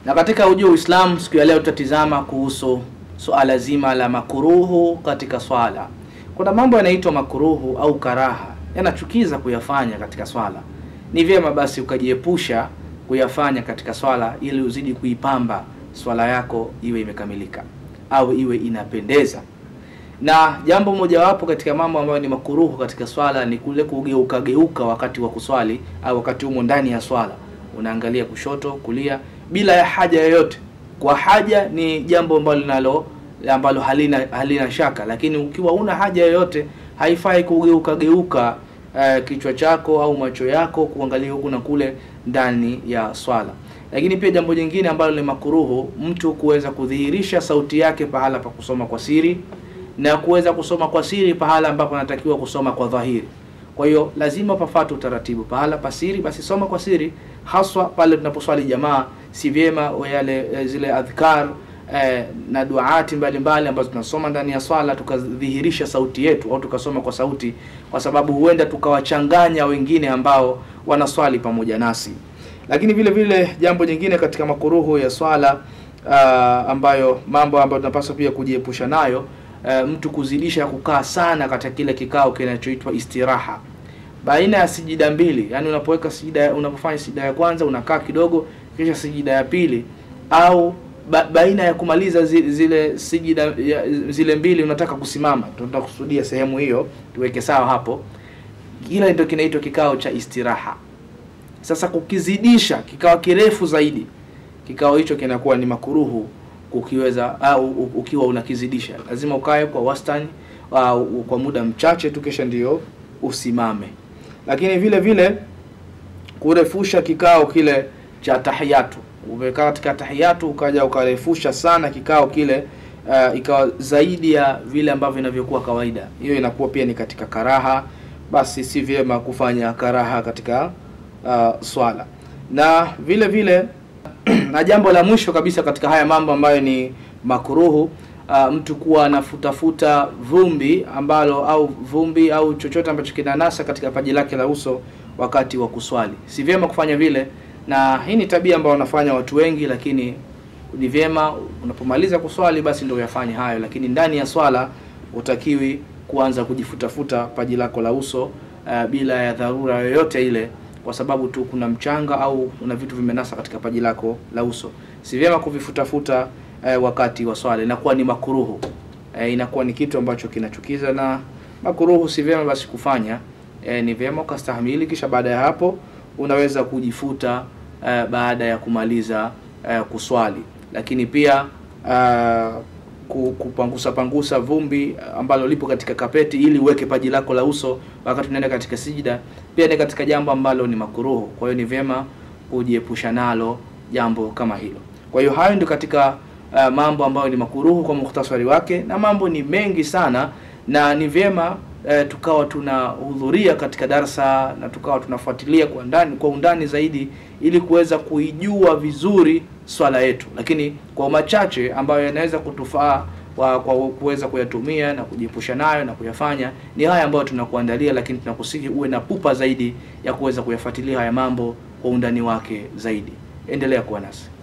Na katika ujio Uislamu, siku ya leo tutatizama kuhusu suala zima la makuruhu katika swala. Kuna mambo yanaitwa makuruhu au karaha, yanachukiza kuyafanya katika swala. Ni vyema basi ukajiepusha kuyafanya katika swala, ili uzidi kuipamba swala yako iwe imekamilika au iwe inapendeza. Na jambo mojawapo katika mambo ambayo ni makuruhu katika swala ni kule kugeuka geuka wakati wa kuswali au wakati humo ndani ya swala, unaangalia kushoto, kulia bila ya haja yoyote. Kwa haja ni jambo ambalo linalo ambalo halina halina shaka, lakini ukiwa una haja yoyote haifai kugeuka geuka uh, kichwa chako au macho yako kuangalia huku na kule ndani ya swala. Lakini pia jambo jingine ambalo ni makuruhu, mtu kuweza kudhihirisha sauti yake pahala pa kusoma kwa siri na kuweza kusoma kwa siri pahala ambapo anatakiwa kusoma kwa dhahiri. Kwa hiyo lazima pafate utaratibu. Pahala pa siri, basi soma kwa siri, haswa pale tunaposwali jamaa. Si vyema yale zile adhkar eh, na duati mbalimbali ambazo tunasoma ndani ya swala tukadhihirisha sauti yetu au tukasoma kwa sauti, kwa sababu huenda tukawachanganya wengine ambao wanaswali pamoja nasi. Lakini vile vile jambo jingine katika makuruhu ya swala uh, ambayo mambo ambayo tunapaswa pia kujiepusha nayo Uh, mtu kuzidisha kukaa sana katika kile kikao kinachoitwa istiraha baina ya sijida mbili, yani unapoweka sijida, unapofanya sijida ya kwanza unakaa kidogo, kisha sijida ya pili, au ba, baina ya kumaliza zile, zile sijida ya, zile mbili unataka kusimama. Tutakusudia sehemu hiyo, tuweke sawa hapo. Kile ndio kinaitwa kikao cha istiraha. Sasa kukizidisha kikawa kirefu zaidi, kikao hicho kinakuwa ni makuruhu ukiweza au ukiwa unakizidisha, lazima ukae kwa wastani au kwa muda mchache tu, kisha ndio usimame. Lakini vile vile kurefusha kikao kile cha tahiyatu, umekaa katika tahiyatu ukaja ukarefusha sana kikao kile uh, ikawa zaidi ya vile ambavyo inavyokuwa kawaida, hiyo inakuwa pia ni katika karaha. Basi si vyema kufanya karaha katika uh, swala na vile vile na jambo la mwisho kabisa katika haya mambo ambayo ni makuruhu, uh, mtu kuwa anafutafuta vumbi ambalo au vumbi au chochote ambacho kinanasa katika paji lake la uso wakati wa kuswali. Si vyema kufanya vile, na hii ni tabia ambayo wanafanya watu wengi, lakini ni vyema unapomaliza kuswali basi ndio uyafanye hayo, lakini ndani ya swala utakiwi kuanza kujifutafuta paji lako la uso uh, bila ya dharura yoyote ile kwa sababu tu kuna mchanga au kuna vitu vimenasa katika paji lako la uso. Si vyema kuvifutafuta eh, wakati wa swala, inakuwa ni makuruhu eh, inakuwa ni kitu ambacho kinachukiza na makuruhu, si vyema basi kufanya. Eh, ni vyema ukastahimili, kisha baada ya hapo unaweza kujifuta eh, baada ya kumaliza eh, kuswali, lakini pia eh, kupangusa pangusa vumbi ambalo lipo katika kapeti ili uweke paji lako la uso wakati unaenda katika sijida, pia ni katika jambo ambalo ni makuruhu. Kwa hiyo ni vyema kujiepusha nalo jambo kama hilo. Kwa hiyo hayo ndio katika uh, mambo ambayo ni makuruhu kwa mukhtasari wake, na mambo ni mengi sana, na ni vyema uh, tukawa tunahudhuria katika darsa na tukawa tunafuatilia kwa ndani kwa undani zaidi ili kuweza kuijua vizuri swala yetu, lakini kwa machache ambayo yanaweza kutufaa kwa kuweza kuyatumia na kujiepusha nayo na kuyafanya ni haya ambayo tunakuandalia, lakini tunakusihi uwe na pupa zaidi ya kuweza kuyafuatilia haya mambo kwa undani wake zaidi. Endelea kuwa nasi.